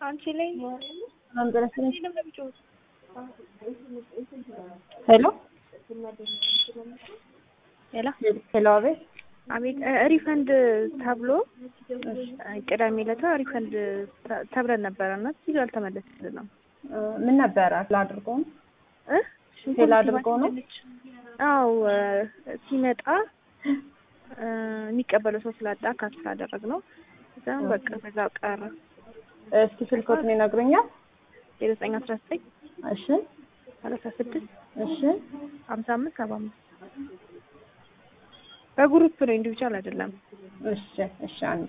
አንቺ ላይ ሄሎ ሄሎ ሄሎ፣ አቤት። አቤት ሪፈንድ ተብሎ ቅዳሜ ዕለት ሪፈንድ ተብለን ነበረ እና ሲሉ አልተመለስልንም። ምን ነበረ? ላድርጎ ነው እ ፌል አድርጎ ነው? አው ሲመጣ የሚቀበለው ሰው ስላጣ ካንስል አደረግነው። እዛም በቃ በዛው ቀረ። እስኪ ስልኮትን ይነግሩኛል? ዜሮ ዘጠኝ አስራ ዘጠኝ እሺ፣ ሰላሳ ስድስት እሺ፣ ሀምሳ አምስት ሰባ አምስት በግሩፕ ነው ኢንዲቪጁዋል አይደለም። እሺ፣ እሺ። አንዴ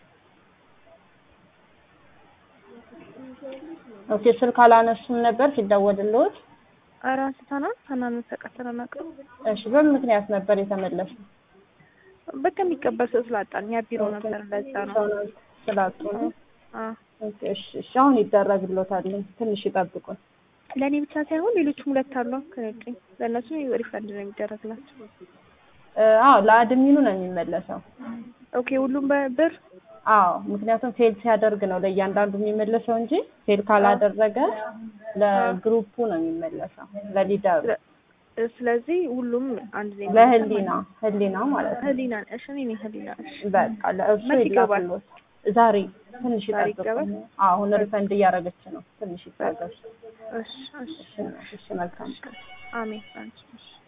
ኦኬ። ስልክ አላነሱም ነበር ሲደወልልዎት? ኧረ አንስተናል። ሳናነሳ ቀርተን አናውቅም። እሺ። በምን ምክንያት ነበር የተመለሰው? በቃ የሚቀበል ሰው ስላጣን ያ ቢሮ ነበር ለዛ ነው። ሰው ስላጡ ነው። አ ኦኬ፣ እሺ፣ እሺ። አሁን ይደረግልዎታል። ትንሽ ይጠብቁን። ለእኔ ብቻ ሳይሆን ሌሎችም ሁለት አሉ ከነጭኝ ለእነሱ ሪፈንድ ነው የሚደረግላቸው። አዎ ለአድሚኑ ነው የሚመለሰው። ኦኬ ሁሉም በብር አዎ ምክንያቱም ፌል ሲያደርግ ነው ለእያንዳንዱ የሚመለሰው እንጂ ፌል ካላደረገ ለግሩፑ ነው የሚመለሰው ለሊደሩ ስለዚህ ሁሉም አንድ ዜ ለህሊና ህሊና ማለት ነው። ህሊና እሺ እኔ ነኝ ህሊና እሺ በቃ ለእሱ መች ይገባል? ይላክልዎት። ዛሬ ትንሽ ዛሬ ይጠብቁ። ይገባል? አሁን ሪፈንድ እያደረገች ነው። ትንሽ ይታገሱ። እሺ እሺ እሺ፣ እሺ መልካም አሜን አንቺ እሺ